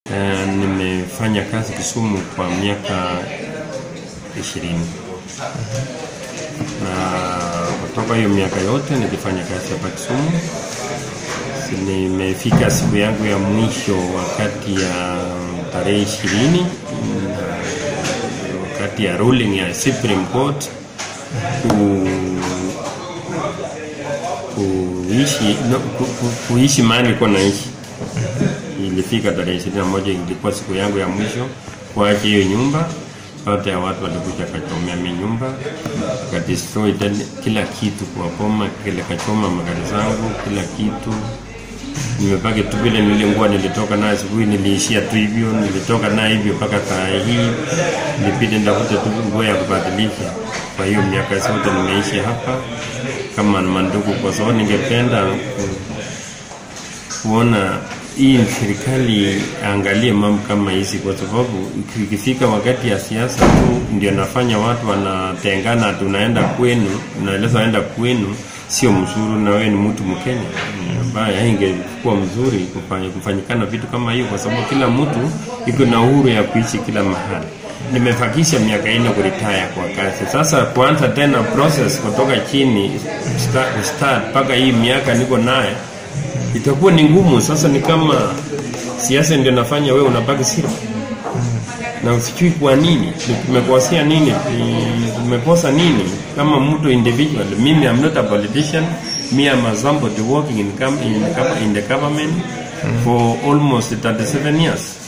Uh, nimefanya kazi Kisumu kwa miaka ishirini na kutoka hiyo miaka yote nilifanya kazi hapa Kisumu. Nimefika siku yangu ya mwisho wakati ya tarehe ishirini wakati ya ruling ya Supreme Court ku, kuishi no, ku, ku, kuishi mahali nilikuwa naishi ilifika tarehe ishirini na moja ilikuwa siku yangu ya mwisho kuacha hiyo nyumba. Baada ya watu walikuja kachomea mi nyumba, kadestroy kila kitu kwa boma, kile kachoma magari zangu, kila kitu. Nimebaki tu vile nilingua, nilitoka naye asubuhi, niliishia tu hivyo, nilitoka naye hivyo mpaka saa hii. Nilibidi ndafute tu nguo ya kubadilisha. Kwa hiyo miaka zote nimeishi hapa kama mandugu, kwa sababu ningependa kuona hii serikali angalie mambo kama hizi, kwa sababu ikifika wakati ya siasa tu ndio nafanya watu wanatengana, tunaenda kwenu, unaeleza waenda kwenu, sio mzuri, na wewe ni mtu Mkenya ambaye haingekuwa mzuri kufanya kufanyikana vitu kama hiyo, kwa sababu kila mtu iko na uhuru ya kuishi kila mahali. Nimefakisha miaka ine kuritaya kwa kazi, sasa kuanza tena process kutoka chini start mpaka hii miaka niko naye itakuwa ni ngumu. Sasa ni kama siasa ndio nafanya wewe unabaki siri na usijui kwa nini, tumekosea nini, tumekosa nini kama mtu individual. Mimi I'm not a politician, me I'm a somebody working in, in, in the government for almost 37 years